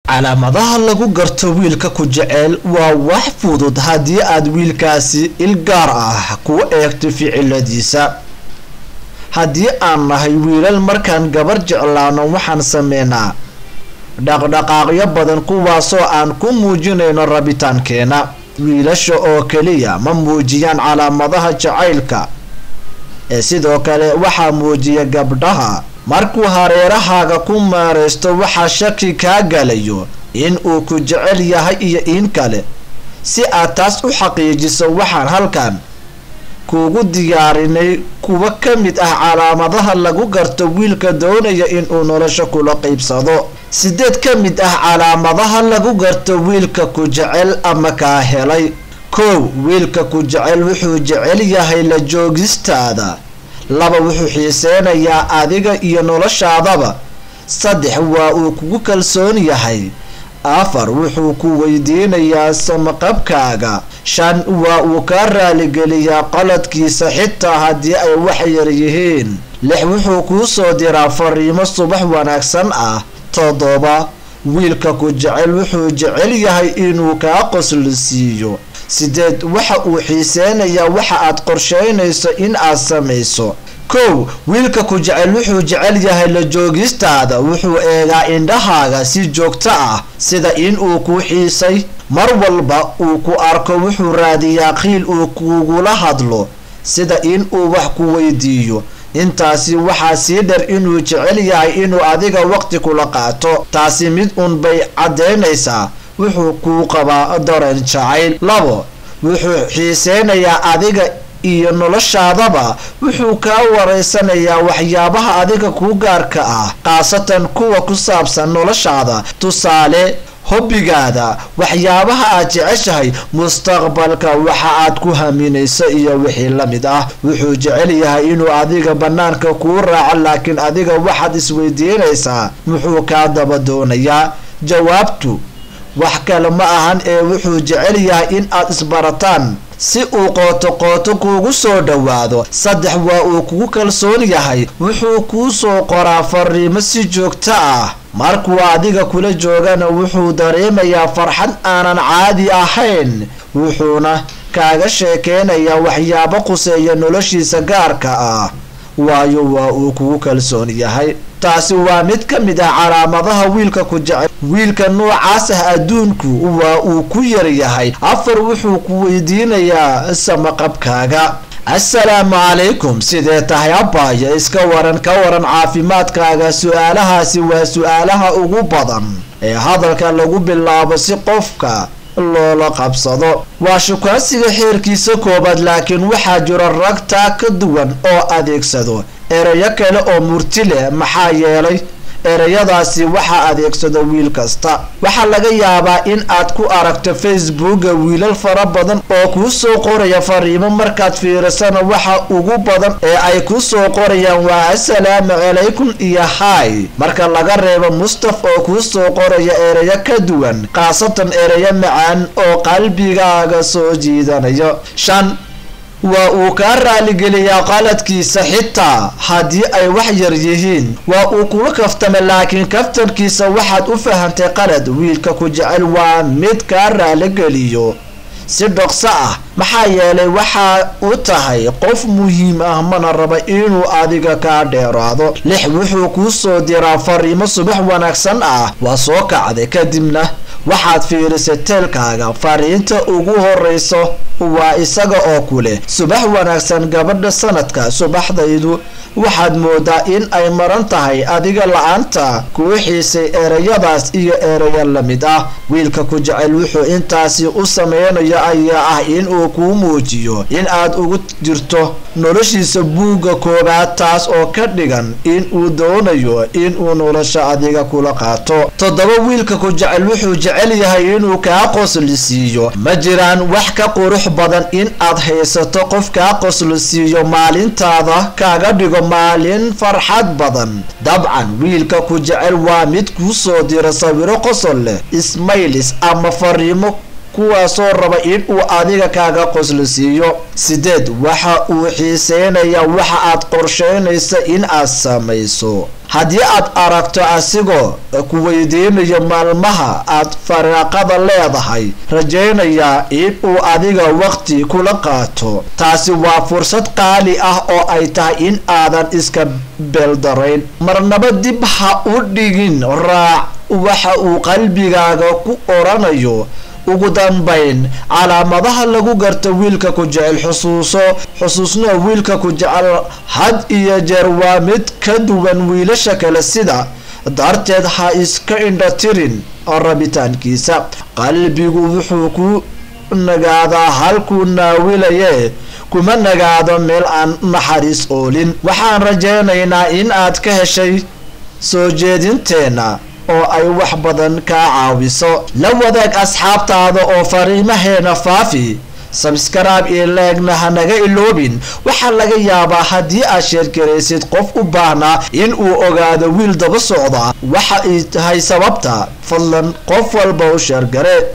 calaamadaha lagu garto wiilka ku jecel waa wax fudud haddii aad wiilkaasi il gaar ah ku eegto ficiladiisa haddii aan nahay wiilal markaan gabar jeclaano waxaan sameynaa dhaqdhaqaaqyo badan kuwaasoo aan ku muujinayno rabitaankeena wiilasha oo keliya ma muujiyaan calaamadaha jacaylka ee sidoo kale waxaa muujiya gabdhaha markuu hareerahaaga ku maareysto waxaa shaki kaa galayo in uu ku jecel yahay iyo in kale si aad taas u xaqiijiso waxaan halkan kuugu diyaarinay kuwa ka mid ah calaamadaha lagu garto wiilka doonaya inuu nolosha kula qeybsado sideed ka mid ah calaamadaha lagu garto wiilka ku jecel ama kaa helay kow wiilka ku jecel wuxuu jecel yahay la joogistaada laba wuxuu xiiseynayaa adiga iyo noloshaadaba saddex waa uu kugu kalsoon yahay afar wuxuu ku weydiinayaa samaqabkaaga shan waa uu kaa raaligeliyaa qaladkiisa xitaa haddii ay wax yar yihiin lix wuxuu kuu soo diraa fariimo subax wanaagsan ah toddoba wiilka ku jecel wuxuu jecel yahay inuu kaa qoslisiiyo sideed waxa uu xiiseynayaa waxa aad qorsheynayso in aad samayso kow wiilka ku jecel wuxuu jecel yahay la joogistaada wuxuu eegaa indhahaaga si joogto ah sida in uu ku xiisay mar walba uu ku arko wuxuu raadiyaa qiil uu kugula hadlo sida in uu wax ku weydiiyo intaasi waxaa sii dhar inuu jecel yahay inuu adiga waqti kula qaato taasi mid uun bay caddeynaysaa wuxuu kuu qabaa dareen jacayl labo wuxuu xiiseynayaa adiga iyo noloshaadaba wuxuu kaa wareysanayaa waxyaabaha adiga kuu gaarka ah khaasatan kuwa ku saabsan noloshaada tusaale hobbigaada waxyaabaha aad jeceshahay mustaqbalka waxa aad ku haminayso iyo wixii la mid ah wuxuu jecel yahay inuu adiga bannaanka kuu raaco laakiin adiga waxaad isweydiinaysaa muxuu kaa daba doonayaa jawaabtu wax kale ma ahan ee wuxuu jecel yahay in aad isbarataan si uu qooto qooto kuugu soo dhowaado saddex waa uu kugu kalsoon yahay wuxuu kuu soo qoraa fariimo si joogto ah markuu adiga kula joogana wuxuu dareemayaa farxad aanan caadi ahayn wuxuuna kaaga sheekeynayaa waxyaabo quseeya noloshiisa gaarka ah waayo waa uu kugu kalsoon yahay taasi waa mid ka mid ah calaamadaha wiilka ku jecel wiilka noocaas ah adduunku waa uu ku yar yahay afar wuxuu ku weydiinayaa samaqabkaaga assalaamu calaykum sidee tahay abbaaya iska waran ka waran caafimaadkaaga su-aalahaasi waa su-aalaha ugu badan ee hadalka lagu bilaabo si qofka loola qabsado waa shukaansiga xeerkiisa koobaad laakiin waxaa jira rag taa ka duwan oo adeegsado erayo kale oo murti leh maxaa yeelay ereyadaasi waxaa adeegsado wiil kasta waxaa laga yaabaa in aad ku aragto facebooka wiilal fara badan oo kuu soo qoraya fariimo markaad fiirisana waxa ugu badan ee ay ku soo qorayaan waa assalaamu calaykum iyo hay marka laga reebo mustaf oo kuu soo qoraya ereyo ka duwan khaasatan ereyo macaan oo qalbigaaga soo jiidanayo shan waa uu kaa raaligeliyaa qaladkiisa xitaa haddii ay wax yar yihiin waa uu kula kaftama laakiin kaftankiisa waxaad u fahantay qalad wiilka ku jecel waa mid kaa raaligeliyo si dhokso ah maxaa yeelay waxaa u tahay qof muhiim ah mana raba inuu adiga kaa dheeraado lix wuxuu kuu soo diraa fariimo subax wanaagsan ah waa soo kacday kadibna waxaad fiirisay teelkaaga fariinta ugu horeyso waa isaga oo kuleh subax wanaagsan gabadha sanadka subaxdaydu waxaad moodaa in ay maran tahay adiga la-aanta kuu xiisay ereyadaas iyo ereyo la mid ah wiilka ku jecel wuxuu intaasi u sameynayo ayaa ah inuu kuu muujiyo in aad ugu jirto noloshiisa buugga koobaad taas oo ka dhigan inuu doonayo inuu nolosha adiga kula qaato toddoba wiilka ku jecel wuxuu jecel yahay inuu kaa qoslisiiyo ma jiraan wax ka qurux badan in aad haysato qof kaa qoslisiiyo maalintaada kaaga dhigo maalin farxad badan dabcan wiilka ku jecel waa mid kuu soo dira sawiro qosol leh ismaylis ama fariimo kuwaasoo raba in uu adiga kaaga qosla siiyo sideed waxa uu xiiseynayaa waxa aad qorsheynaysa in aad samayso haddii aad aragto asigoo ku weydiinayo maalmaha aad fariiqada leedahay rajaynayaa in uu adiga waqti kula qaato taasi waa fursad qaali ah oo ay tahay in aadan iska beeldarayn marnaba dib ha u dhigin raac waxa uu qalbigaaga ku oranayo ugu dambayn calaamadaha lagu garto wiilka ku jecel xusuuso xusuusnoo wiilka ku jecel had iyo jeer waa mid ka duwan wiilasha kale sida darteed ha iska indha tirin rabitaankiisa qalbigu wuxuu ku nagaadaa halkuu naawilaye kuma nagaado meel aan naxariis oolin waxaan rajaynaynaa in aad ka heshay soo jeedinteena oo ay wax badan kaa caawiso la wadaag asxaabtaada oo fariimaheena faafi sabskaraab iyo leegna hanaga iloobin waxaa laga yaabaa haddii aad sheergaraysid qof u baahnaa in uu ogaado wiil daba socda waxa ay tahay sababta fadlan qof walba u sheergare